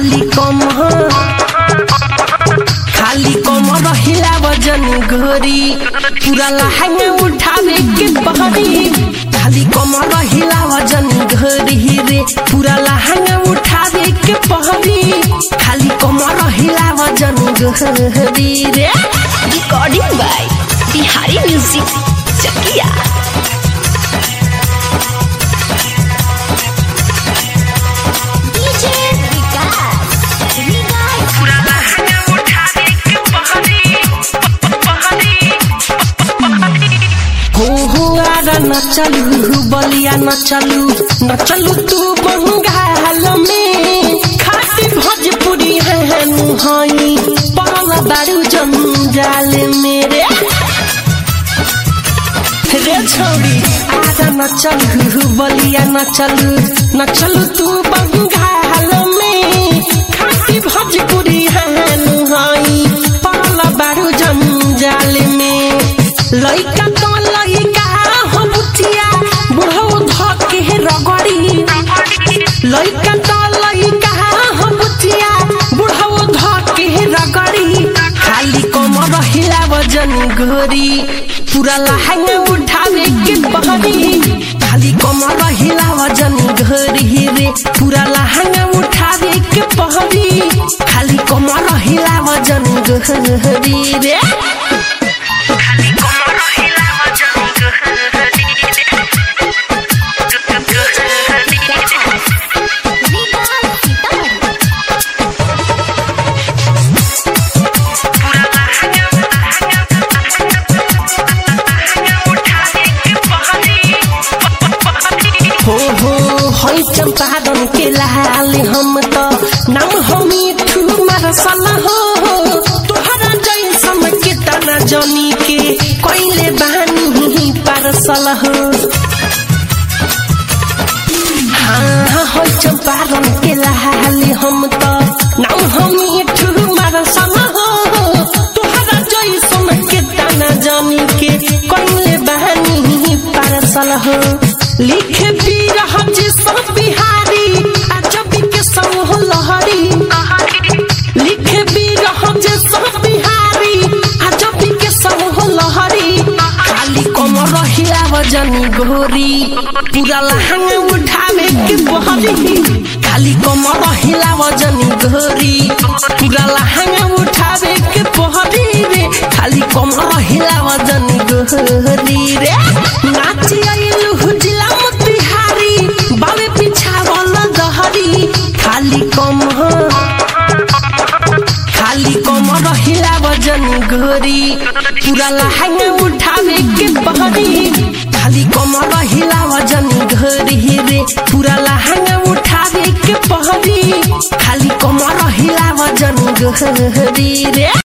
खाली कम खाली कम रहिला वजन घोरी पूरा लहंगा उठावे के बहरी खाली कम रहिला वजन घोरी रे पूरा लहंगा उठावे के बहरी खाली कम रहिला वजन घोरी रे recording by Bihari music Chakia DJ Vikas पूरा लहंगा उठावे के बहरी हो हो आरा न चलू बलिया न चलू न चलू तू बंगाल में खाती भोजपुरी है हई पड़ल दारू जंजाल मेरे रे छोड़ी आरा न चलू बलिया न चलू न चलू तू बंगाल में खाती भोजपुरी है हई पड़ल दारू जंजाल में लइका तो लइका हो बुटिया बुढ़ऊ धके रगड़ी लइका तो लइका हो बुटिया बुढ़ऊ धके रगड़ी खाली कम रहिला वजन गोरी पूरा लहंगा उठावे के बहरी खाली कम रहिला वजन गोरी रे पूरा लहंगा उठावे के बहरी खाली कम रहिला वजन गोरी रे विकास सीतामढ़ी हो हो हई चंपारण के लाल हम तो नाम हमी ठू मरसल हो तोहरा जैसन के तना जनी के कोइले बानी पारसल हो हाँ हई चंपारण के लाल हम तो नाम हमी ठू मरसल हो तोहरा जैसन के तना जनी के कोइले बानी पारसल हो लिख भी रहा सब बिहारी आ जब के समूह लहरी लिख भी रहा सब बिहारी आ जब के समूह लहरी खाली कम रहिला वजनी गोरी पूरा लहंगा उठावे के बहरी खाली कम रहिला वजनी गोरी पूरा लहंगा उठावे के बहरी रे खाली कम रहिला वजनी गोरी रे नाची आइलु हुजिला मोतिहारी बावे पिछावल दहरी खाली कम खाली कम रहिला वजन गोरी पूरा लहंगा उठावे के बहरी खाली कम रहिला वजन गोरी रे पूरा लहंगा उठावे के बहरी खाली कम रहिला वजन गोरी रे